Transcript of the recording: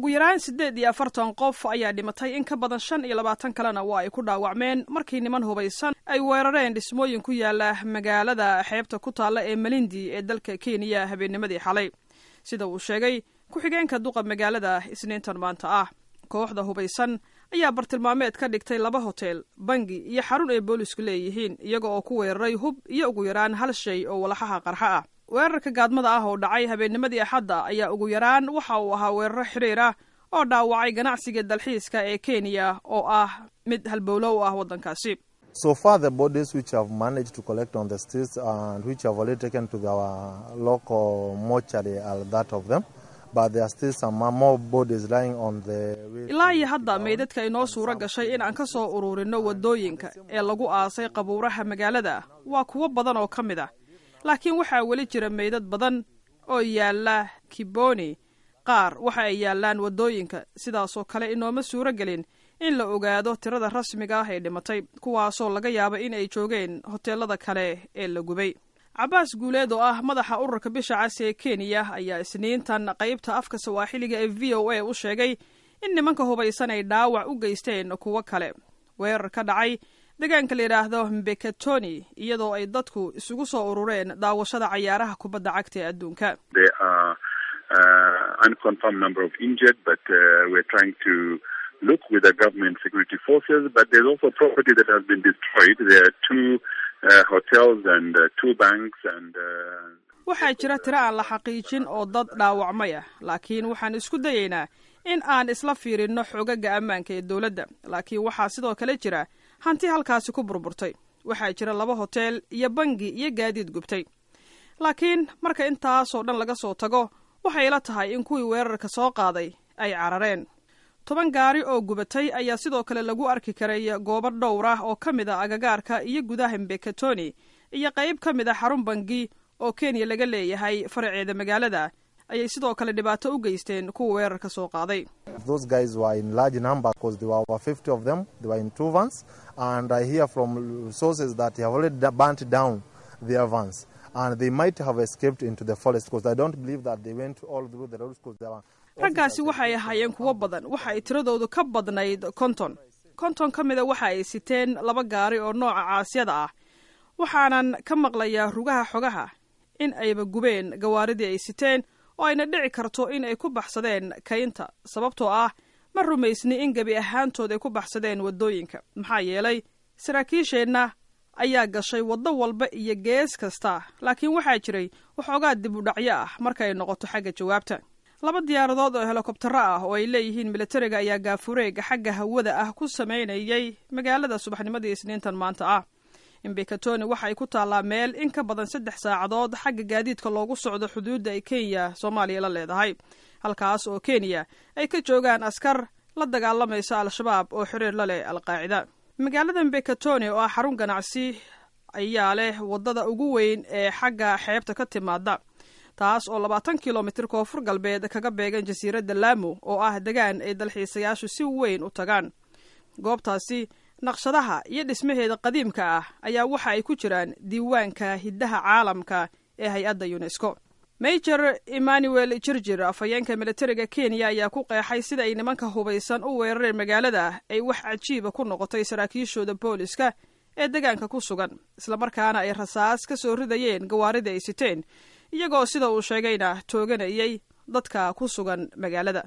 ugu yaraan siddeed iyo afartan qof ayaa dhimatay in ka badan shan iyo labaatan kalena waa ay ku dhaawacmeen markii niman hubaysan ay weerareen dhismooyin ku yaala magaalada xeebta ku taalla ee malindi ee dalka kenya habeennimadii xalay sida uu sheegay ku-xigeenka duqa magaalada isniintan maanta ah kooxda hubaysan ayaa bartilmaameed ka dhigtay laba hotel bangi iyo xarun ay boolisku leeyihiin iyaga oo ku weeraray hub iyo ugu yaraan hal shay oo walaxaha qarxa ah weerarka gaadmada ah oo dhacay habeennimadii axadda ayaa ugu yaraan waxa uu ahaa weeraro xidhiir ah oo dhaawacay ganacsiga dalxiiska ee kenya oo ah mid halbowlo u ah waddankaasi So far, the bodies which have managed to collect on the streets and which have already taken to our local mortuary are that of them. But there are still some more bodies lying on the way. ilaa iyo hadda meydadka inoo suuro gashay in aan ka soo ururinno waddooyinka ee lagu aasay qabuuraha magaalada waa kuwo badan oo ka mid ah laakiin waxaa weli jira meydad badan oo yaalla kiboni qaar waxa ay yaallaan waddooyinka sidaasoo kale inooma suuro gelin in la ogaado tirada rasmiga ah ee dhimatay kuwaasoo laga yaaba in ay joogeen hoteelada kale ee la gubay cabaas guuleed oo ah madaxa ururka bisha cas ee kenya ayaa isniintan qaybta afka sawaaxiliga ee v o a u sheegay in nimanka hubaysan ay dhaawac u geysteen kuwo kale weerar ka dhacay deegaanka la yidhaahdo mbekatoni iyadoo ay dadku isugu soo urureen daawashada cayaaraha kubadda cagta ee adduunka There are uh, unconfirmed number of injured, but uh, we're trying to look with the government security forces. But there's also property that has been destroyed. There are two uh, hotels and uh, two banks and. Uh, waxaa jira tiro aan la xaqiijin oo dad dhaawacmay ah laakiin waxaan isku dayaynaa in aan isla fiirinno xogaga ammaanka ee dowladda laakiin waxaa sidoo kale jira hanti halkaasi ku burburtay waxaa jira laba hotel iyo bangi iyo gaadiid gubtay laakiin marka intaasoo dhan laga soo tago waxay la tahay in kuwii weerarka soo qaaday ay carareen toban gaari oo gubatay ayaa sidoo kale lagu arki karay goobo dhowr ah oo ka mid a agagaarka iyo gudaha mbekatoni iyo qayb ka mid a xarun bangi oo kenya laga leeyahay faraceeda magaalada ayay sidoo kale dhibaato u geysteen kuwa weerarka soo qaaday Those guys were in large number because there were over 50 of them. They were in two vans. And I hear from sources that they have already da- burnt down their vans. And they might have escaped into the forest because I don't believe that they went all through the roads because there were. raggaasi waxay ahaayeen kuwo badan waxa ay tiradoodu ka badnayd konton konton ka mida waxa ay siteen laba gaari oo nooca caasyada ah waxaanan ka maqlayaa rugaha xogaha in ayba gubeen gawaaridii ay siteen oo ayna dhici karto in ay ku baxsadeen kaynta sababtoo ah ma rumaysni in gebi ahaantood ay ku baxsadeen waddooyinka maxaa yeelay saraakiisheenna ayaa gashay waddo walba iyo gees kasta laakiin waxaa jiray waxoogaa dib u dhacyo ah marka ay noqoto xagga jawaabta laba diyaaradood oo helikobtaro ah oo ay leeyihiin militariga ayaa gaafureega xagga hawada ah ku samaynayay magaalada subaxnimadii isniintan maanta ah imbekatoni waxa ay ku taallaa meel in ka badan saddex saacadood xagga gaadiidka loogu socdo xuduudda ay kenya soomaaliya la leedahay halkaas oo kenya ay ka joogaan askar la dagaalamaysa al-shabaab oo xiriir la leh alqaacida magaalada mbekatoni oo ah xarun ganacsi ayaa leh waddada ugu weyn ee xagga xeebta ka timaada taas oo labaatan kilomitir koonfur galbeed kaga beegan jasiiradda laamo oo ah degaan ay dalxiisayaashu si weyn u tagaan goobtaasi naqshadaha iyo dhismaheeda qadiimka ah ayaa waxa ay ku jiraan diiwaanka hiddaha caalamka ee hay-adda unesco major emmanuel jirjir afhayeenka militariga kenya ayaa ku qeexay sida ay nimanka hubaysan u weerareen magaalada ay wax cajiiba ku noqotay saraakiishooda booliska ee degaanka ku sugan islamarkaana ay rasaas ka soo ridayeen gawaaridii ay siteen iyagoo sida uu sheegayna tooganayay dadka ku sugan magaalada